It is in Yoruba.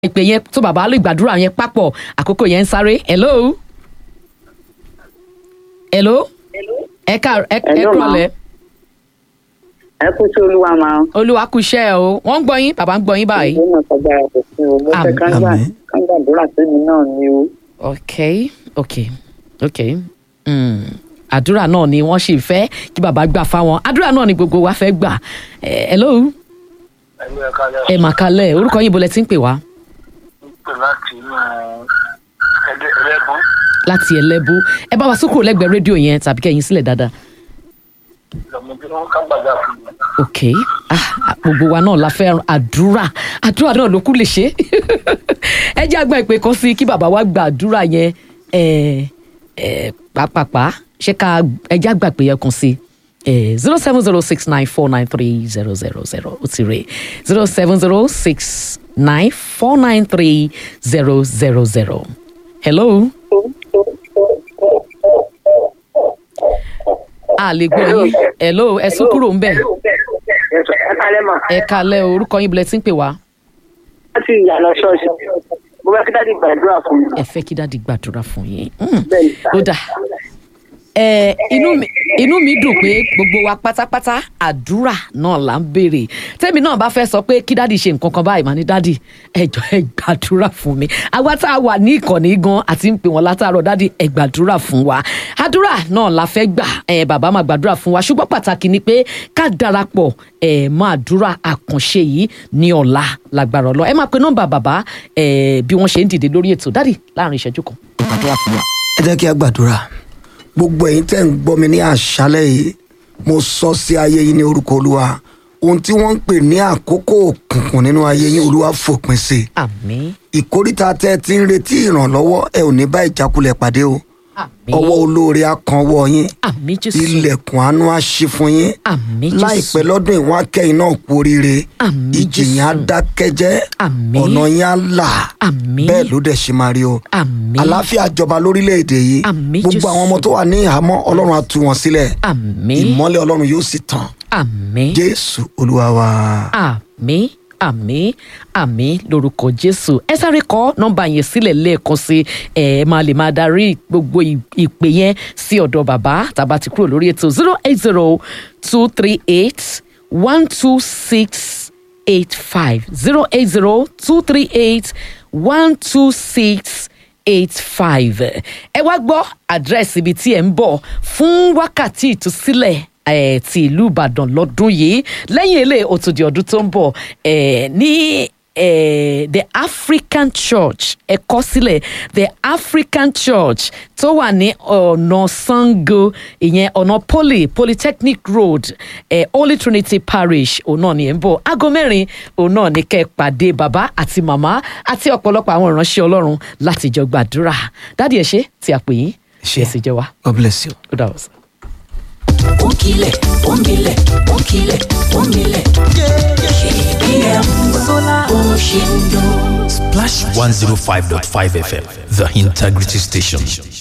ìpè yẹn tó bàbá lè gbàdúrà yẹn papọ̀ àkókò yẹn ń sáré hello hello ẹ ká ẹ ẹ Hello, ma. kúrọ̀lẹ́ ẹ kú sí olúwa máa olúwa kú iṣẹ́ o wọ́n ń gbọ́ yín bàbá ń gbọ́ yín báyìí. ìwé náà kọjá òfin o mo fẹ́ Àmín. káńgbà Àmín. káńgbàdúrà sẹ́mi náà ni o. ok ok ok mm. àdúrà náà ni wọ́n sì fẹ́ kí bàbá gbà fáwọn àdúrà náà ni gbogbo wa fẹ́ gbà Eh, hello ẹgbẹ́ kalẹ̀ ẹ mà kalẹ̀ orúkọ yín bolẹ̀ tí ń pè wá pè láti inú ẹgbẹ́ ẹlẹ́bùn láti ẹlẹ́bú ẹ bá wa sókòrò lẹ́gbẹ̀ẹ́ rédíò yẹn tàbí kẹ́yìn sílẹ̀ dáadáa lọ́mọ bí wọ́n ká gbàgbà fún mi. ok ah ah, gbogbo wa náà la fẹ́ àdúrà àdúrà náà ló kú lè ṣe ẹ jẹ́ àgbà ìpè kan sí kí bàbá wa gba àdúrà yẹn ẹ ẹ pàápàá ṣé ká ẹ jẹ́ àgbà ìpè yẹn kan sí zero seven zero six nine four nine three zero zero zero ó ti rè zero seven zero six nine four nine three zero zero zero hello. a lè gbọ́ yín hello ẹ sún kúrò ń bẹ̀ ẹ kálẹ̀ mà ẹ kalẹ̀ o, orúkọ yín bilẹ̀ tí ń pè wá. láti ìyànà ṣọ́ọ̀ṣì mo fẹ́ kí dáàdi gbàdúrà fún mi. ẹ fẹ́ kí dáàdi gbàdúrà fún yín. Mm. bẹ́ẹ̀ ni sà. ó dà ẹ inú mi inú mi dùn pé gbogbo wa pátápátá àdúrà náà là ń béèrè tẹ́mi náà bá fẹ́ sọ pé kí dáàdi ṣe nǹkan kan báyìí mà ní dáàdi ẹ jọ̀ọ́ ẹ gbàdúrà fún mi àwa tá a wà ní ìkànnì gan àti ń pè wọ́n látàárọ̀ dáàdi ẹ gbàdúrà fún wa àdúrà náà la fẹ́ gbà ẹ bàbá máa gbàdúrà fún wa ṣùgbọ́n pàtàkì ni pé ká darapọ̀ ẹ máa àdúrà àkànṣe yìí ní ọ̀la lágbára ọlọ́ ẹ máa pe nọ́mbà bàbá ẹ bí wọ́n ṣe ń dìde lórí ètò dáàdi láàrin ìṣẹ́jú kan gbàdúrà fún wa. ẹ jẹ́ kí a gbàdúrà gbogbo ẹ̀yin tẹ́ ń gbọ́ mi ní àṣálẹ̀ yìí mo sọ sí ayé yìí ní orúkọ olúwa ohun tí wọ́n ń pè ní àkókò òkùnkùn nínú ayé yín olúwa fòpin sí i àmín ìkóríta tẹ́ ẹ ti ń retí ìrànlọ́wọ́ ẹ ò ní bá ìjákulẹ̀ pàdé o àmín ọwọ́ olóore á kan ọwọ́ yín àmín jésù ilẹ̀kùn àánú á ṣí fún yín àmín jésù láìpẹ́ lọ́dún ìwọ̀n akẹ́yìn náà kú oríire Àmín, ìjì yẹn á Jésù. dákẹ́jẹ́ Àmín. ọ̀nà yẹn á là Àmín. bẹ́ẹ̀ ló dẹ̀ ṣe máa rí o àmín àlàáfíà jọba lórílẹ̀‐èdè yìí Àmín, gbogbo Jésù. àwọn ọmọ tó wà ní ìhámọ́ ọlọ́run á tú wọn sílẹ̀ àmín ìmọ́lẹ̀ ọlọ́run yóò sì tàn àmín jésù olúwa wa. àmín àmín àmín lórúkọ jésù ẹ sáré kọ nọ́mbà yẹn sílẹ̀ lẹ́ẹ̀kan sí ẹ ẹ máa lè máa darí gbogbo ì- ìpè yẹn sí ọ̀dọ̀ bàbá tàbá ti kúrò lórí ètò zero eight zero two three eight one two six eight five zero eight zero two three eight one two six eight five ẹ wá gbọ́ àdírẹ́sì ibi tí ẹ̀ ń bọ̀ fún wákàtí ìtúsílẹ̀ eh, ti ìlú ìbàdàn lọ́dún yìí lẹ́yìn eléyìí ó tún di ọdún tó ń bọ̀ eh, ní eh, the african church ẹ kọ sílẹ̀ the african church tó wà ní ọ̀nà sango ìyẹn ọ̀nà poly polytechnic road eh, holy trinity parish òun náà ni ẹ̀ ń bọ̀ aago mẹ́rin òun náà ni kẹ́ ẹ pàdé bàbá àti màmá àti ọ̀pọ̀lọpọ̀ àwọn ìránṣẹ́ ọlọ́run láti jọ gbàdúrà dádì ẹ ṣé tí a pè yín ṣe é sì jẹ wá god bless you. ó dà wọ́n sọ. Onkile, omile, onkile, omile. KBM Sola Ocean Splash 105.5 FM, the integrity station.